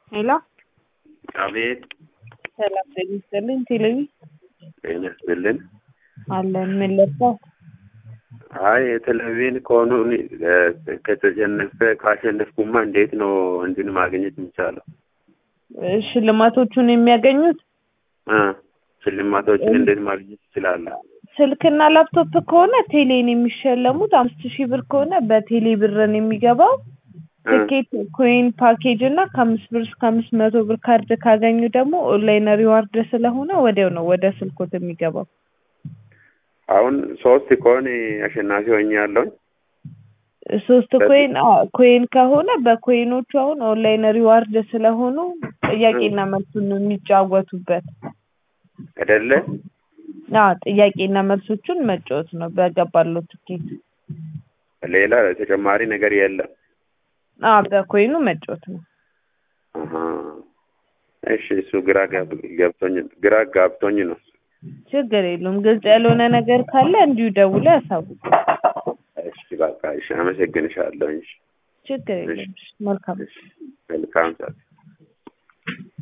ሄሎ አቤት ሰላም ጤና ይስጥልኝ። ቴሌቪ ጤና ይስጥልን። አለን ምን ለብሰው? አይ የቴሌቪዥን ከሆኑ ከተሸነፈ ካሸነፍኩማ እንዴት ነው እንትን ማግኘት የሚቻለው? ሽልማቶቹን የሚያገኙት እ ሽልማቶችን እንዴት ማግኘት ይችላለሁ? ስልክና ላፕቶፕ ከሆነ ቴሌን የሚሸለሙት አምስት ሺህ ብር ከሆነ በቴሌ ብርን የሚገባው ትኬት ኮይን ፓኬጅ እና ከአምስት ብር እስከ አምስት መቶ ብር ካርድ ካገኙ ደግሞ ኦንላይን ሪዋርድ ስለሆነ ወዲያው ነው ወደ ስልኮት የሚገባው። አሁን ሶስት ከሆነ አሸናፊ ሆኛለሁኝ። ሶስት ኮይን አዎ፣ ኮይን ከሆነ በኮይኖቹ አሁን ኦንላይን ሪዋርድ ስለሆኑ ጥያቄና መልሱን ነው የሚጫወቱበት። አይደለ? አዎ ጥያቄና መልሶቹን መጫወት ነው በገባለው ትኬት። ሌላ ተጨማሪ ነገር የለም። አዎ በኮይኑ መጫወት ነው። አሀ። እሺ እሱ ግራ ጋብ- ገብቶኝ ግራ ጋብቶኝ ነው። ችግር የለውም። ግልጽ ያልሆነ ነገር ካለ እንዲሁ ደውሎ ያሳውቁ። እሺ በቃ እሺ፣ አመሰግንሻለሁ። እሺ ችግር የለም። መልካም እሺ፣ መልካም ሰዓት